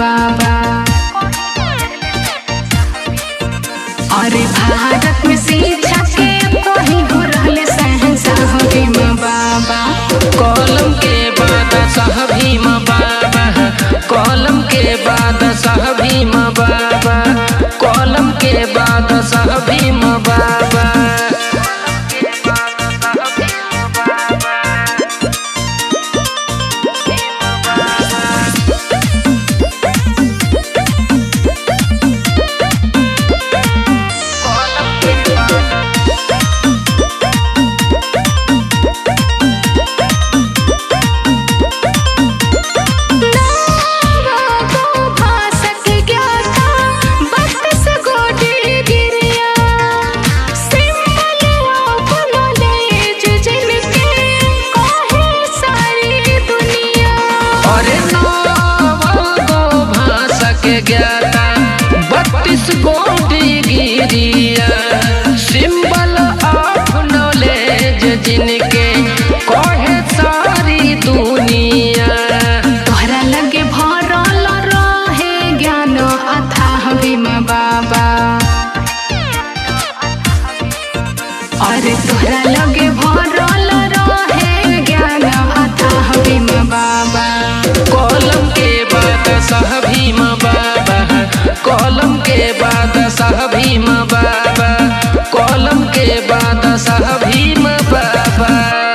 बाबा अरे भारत में शिक्षा के कहीं हो रहले शहंशाह भीम बाबा कलम के बाद सह भीम बाबा कलम के बाद सह भीम बाबा कलम के बाद सह भीम बाबा नावा भाषक ज्ञाता बत्तीस गोटी गिरिया सिंबल ऑफ नॉलेज जिनके कहे सारी दुनिया अरे गो भाषा के ज्ञाता बत्तीस गोटी गिरिया सिंबल ऑफ नॉलेज जिनके कहे सारी दुनिया तोहरा लगे भरल रहे ज्ञान अथाह भीम बाबा अरे तोहरा लगे भरल रहे ज्ञान अथाह भीम बाबा कलम के बाद सह भीम बाबा कलम के बाद सह भीम बाबा कलम के बाद सह भीम बाबा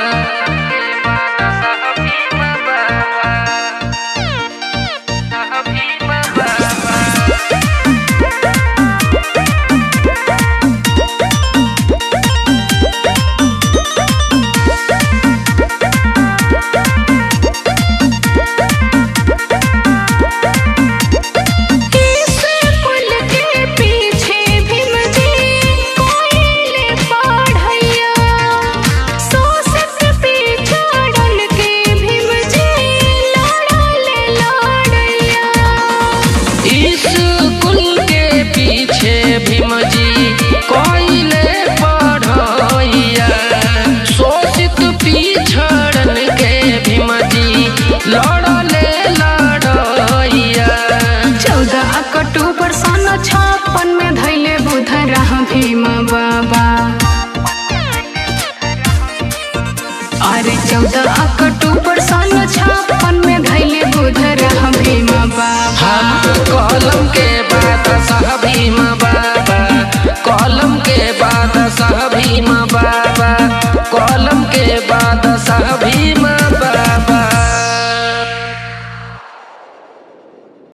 इस पुल के पीछे भीम जी कोयले पढ़ैया शोषक पिछड़न के भीम जी लड़ले लड़ैया स्कूल के पीछे भीम जी कोयले पढ़ैया शोषित पिछड़न के भीम जी लड़ले लड़ैया चौदह अक्टूबर सन छप्पन में धैले बुध रह भीम बाबा अरे चौदह अक्टूबर सन छप्पन में धैले बुध रह भीम बाबा हाँ कलम के बाद सह भीम बाबा कलम के बाद सह भीम बाबा कलम के बाद सह भीम